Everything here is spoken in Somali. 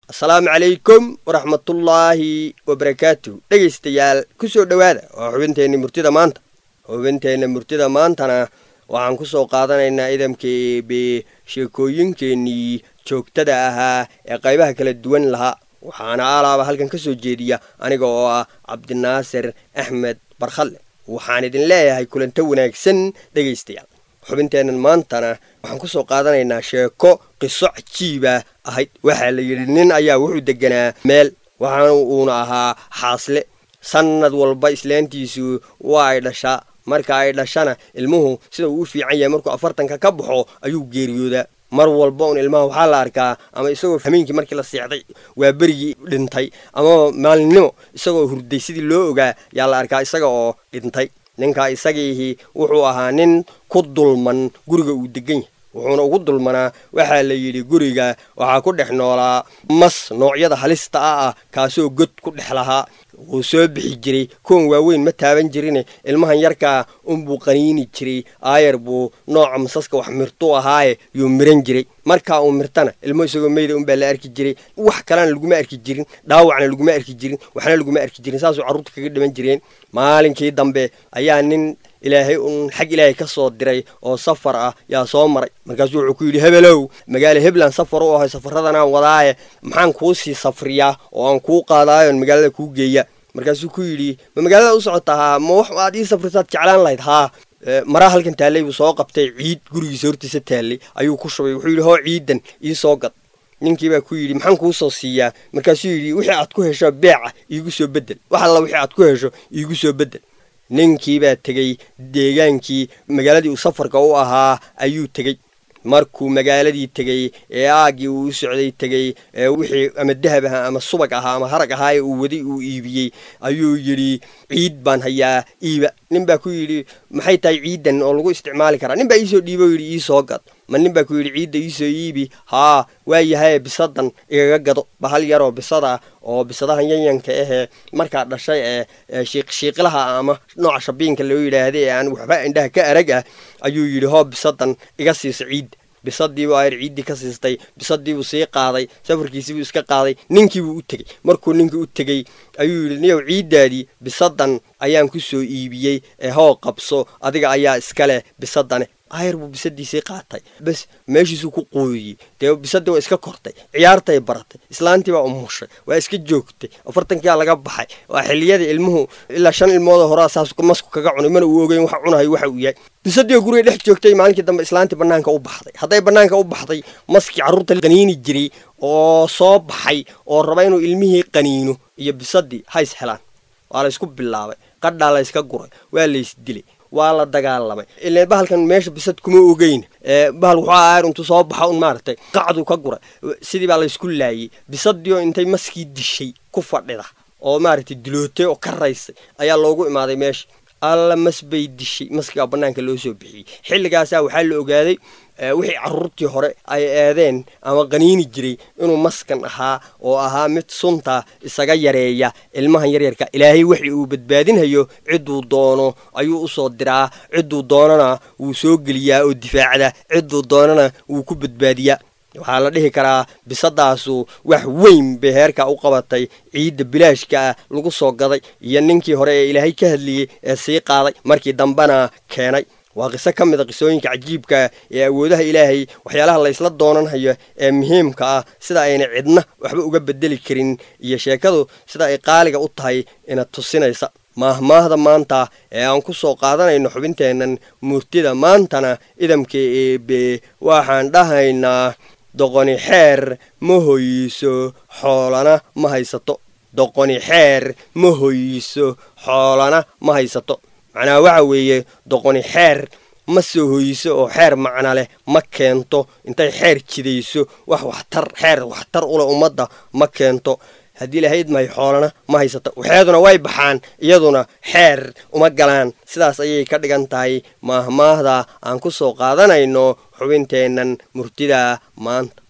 asalaamu calaykum waraxmatullaahi wabarakaatuh dhegaystayaal ku soo dhowaada waa xubinteenna murtida maanta xubinteenna murtida maantana waxaan ku soo qaadanaynaa idamka eebe sheekooyinkeennii joogtada ahaa ee qaybaha kala duwan lahaa waxaana aalaaba halkan ka soo jeediya aniga oo ah cabdinaasir axmed barkhalle waxaan idin leeyahay kulanto wanaagsan dhegaystayaal xubinteennan maantana waxaan ku soo qaadanaynaa sheeko qiso cajiiba ahayd waxaa la yidhi nin ayaa wuxuu deganaa meel waxaana uuna ahaa xaasle sannad walba islaantiisu waa ay dhashaa marka ay dhashana ilmuhu sida uu u fiican yahay markuu afartanka ka baxo ayuu geeriyoodaa mar walba un ilmaha waxaa la arkaa ama isagoo hameenkii markii la seexday waa berigii dhintay ama maalinimo isagoo hurday sidii loo ogaa yaa la arkaa isaga oo dhintay ninka isagiihi wuxuu ahaa nin ku dulman guriga uu degan yahay wuxuuna ugu dulmanaa waxaa la yidhi guriga waxaa ku dhex noolaa mas noocyada halista ah ah kaasoo god ku dhex lahaa wuu soo bixi jiray kuwan waaweyn ma taaban jirine ilmahan yarkaa unbuu qaniini jiray aayar buu nooca masaska wax mirtuu ahaaye yuu miran jiray markaa uu mirtana ilmo isagoo meyda unbaa la arki jiray wax kalena laguma arki jirin dhaawacna laguma arki jirin waxna laguma arki jirin saasuu carruurta kaga dhiman jireen maalinkii dambe ayaa nin ilaahay uun xag ilaahay ka soo diray oo safar ah yaa soo maray markaasuu wuxuu ku yidhi hebelow magaalo hebland safar u ahay safaradana wadaaye maxaan kuu sii safriyaa oo aan kuu qaadaayoon magaalada kuu geeya markaasuu ku yidhi ma magaalada u socotaa ma wax aad ii safrisaad jeclaan lahayd haa maraa halkan taallay buu soo qabtay ciid gurigiisa hortiisa taallay ayuu ku shubay wuxuu yidhi hoo ciidan ii soo gad ninkii baa ku yidhi maxaan kuu soo siiyaa markaasuu yidhi wixii aad ku hesho beeca iigu soo bedel wax alla wixii aad ku hesho iigu soo bedel ninkii baa tegey deegaankii magaaladii uu safarka u ahaa ayuu tegey markuu magaaladii tegey ee aaggii uu u socday tegey ee wixii ama dahab ahaa ama subag ahaa ama harag ahaa ee uu waday uu iibiyey ayuu yidhi ciid baan hayaa iiba nin baa ku yidhi maxay tahay ciidan oo lagu isticmaali karaa nin baa iisoo dhiibo yidhi iisoo gad ma nin baa ku yidhi ciidda iisoo iibi haa waa yahaye bisadan igaga gado bahal yaroo bisada oo bisadahan yanyanka ahee markaa dhashay ee shiiqshiiqilaha ama nooca shabiinka loo yidhaahday ee aan waxba indhaha ka arag ah ayuu yidhi hoo bisadan iga siiso ciidda bisadiibuu ayr ciiddii ka siistay bisadiibuu sii qaaday safarkiisiibuu iska qaaday ninkiibuu u tegey markuu ninkii u tegey ayuu yidhi niyow ciiddaadii bisadan ayaan ku soo iibiyey ee hoo qabso adiga ayaa iska leh bisadane ayar buu bisadiisii qaatay bes meeshiisuu ku qooyey dee bisadii waa iska kortay ciyaartay baratay islaantii baa umushay waa iska joogtay afartankiyaa laga baxay waa xiliyadii ilmuhu ilaa shan ilmooda horaa saas masku kaga cunay mana uu ogeyn waxa cunahay waxa uu yahay bisadii guriga dhex joogtay maalinkii dambe islaantii banaanka u baxday hadday banaanka u baxday maskii carruurta qaniini jiray oo soo baxay oo raba inuu ilmihii qaniino iyo bisadii hays helaan waa la ysku bilaabay qadhaa la yska guray waa laysdilay waa la dagaalamay ilan bahalkan meesha bisad kuma ogeyn bahal wuxuu aayar intuu soo baxa un maaragtay qacduu ka guray sidii baa laysku laayey bisadiioo intay maskii dishay ku fadhida oo maaragtay dilootay oo ka raysay ayaa loogu imaaday meesha alla mas bay dishay maskigaa bannaanka loo soo bixiyey xilligaasaa waxaa la ogaaday wixii carruurtii hore ay eedeen ama qaniini jiray inuu maskan ahaa oo ahaa mid sunta isaga yareeya ilmahan yaryarka ilaahay wixii uu badbaadinhayo cidduu doono ayuu u soo diraa cidduu doonana wuu soo geliyaa oo difaacda cidduu doonana wuu ku badbaadiyaa waxaa la dhihi karaa bisadaasu wax weyn bay heerka u qabatay ciidda bilaashka ah lagu soo gaday iyo ninkii hore ee ilaahay ka hadliyey ee sii qaaday markii dambena keenay waa qiso ka mid a qisooyinka cajiibka ee awoodaha ilaahay waxyaalaha laysla doonanhayo ee muhiimka ah sida ayna cidna waxba uga bedeli karin iyo sheekadu sida ay qaaliga u tahay ina tusinaysa maahmaahda maanta ee aan ku soo qaadanayno xubinteennan murtida maantana idamka eebe waxaan dhahaynaa doqoni xeer ma hoyiso xoolana ma haysato doqoni xeer ma hoyiso xoolana ma haysato macnaha waxa weeye doqoni xeer ma soo hoyiso oo xeer macna leh ma keento intay xeer jidayso wax waxtar xeer waxtar uleh ummadda ma keento haddii lahayd mahay xoolana ma haysato waxeeduna way baxaan iyaduna xeer uma galaan sidaas ayay ka dhigan tahay maahmaahda aan ku soo qaadanayno xubinteennan murtida maanta